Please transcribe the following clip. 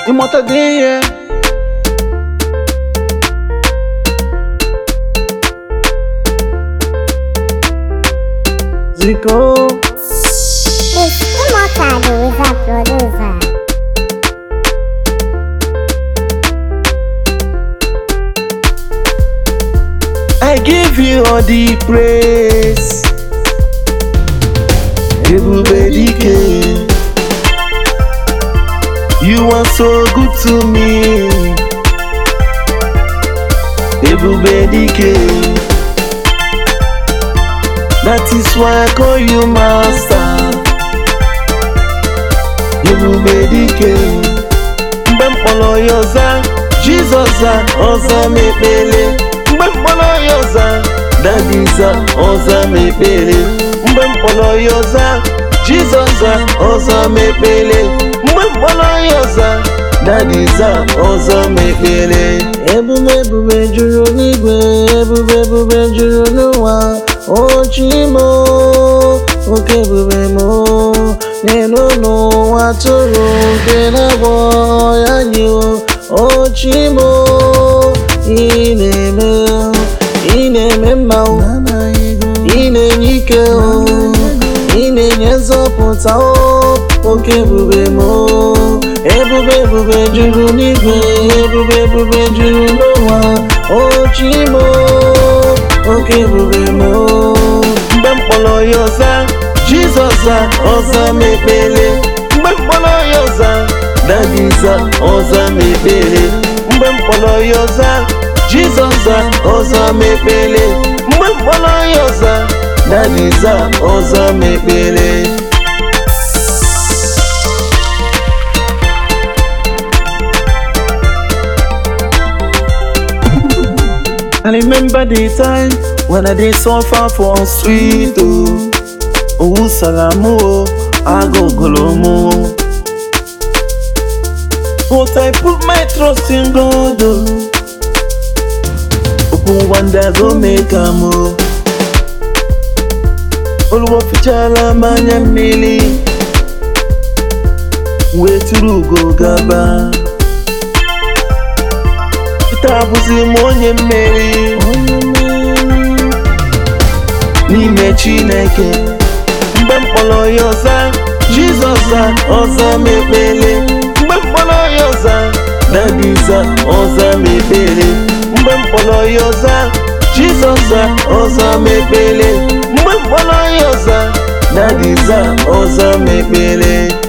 ịmụtago ihe ziko It's Immortal Louisa Producer. I give you all the praise. Ebube dike. You are so good to me. Ebube dike. That is why I call you master. Ebube dike. Mgbe m kpọrọ ya ọza, Jizọs za ọza m ekpele. Mgbe m kpọrọ ya ọza, Dadi za ọza m ekpele. Mgbe m kpọrọ ya ọza, Jizọs za ọza m ekpele. Mgbe m kpọrọ ya ọza, Dadi za ọza m ekpele. Ebube ebube juru n'igwe, ebube ebube juru n'ụwa. O Chimo, oke ebube mo. N'elu n'ụwa tụrụ nke na-agwọ ya nye o. O Chimo, ị na-eme, ị na-eme mma o. Ị na-enye ike o. Ị na-enye nzọpụta o. Oke ebube mo. Ebube ebube juru n'igwe, ebube ebube juru n'ụwa. O Chimo, oke ebube mo. Mgbe m kpọrọ ya ọza, Jizọs za ọza m ekpele. Mgbe m kpọrọ ya ọza, Dadi za ọza m ekpele. Mgbe m kpọrọ ya ọza, Jizọs za ọza m ekpele. Mgbe m kpọrọ ya ọza, Dadi za ọza m ekpele. I remember the time when I did suffer for street oh. Owu sara mụ o, agụgụrụ mụ. But I put my trust in God oh. Okwu wonder go make am o. Oluwo fichala m anya mmiri wee tụrụ ugo gaba Taa bụzi m onye mmeri n'ime Chineke mgbe m kpọrọ ya ọza Jizọs za ọza m ekpele mgbe m kpọrọ ya ọza Dadi za ọza m ekpele mgbe m kpọrọ ya ọza Jizọs za ọza m ekpele mgbe m kpọrọ ya ọza Dadi za ọza m ekpele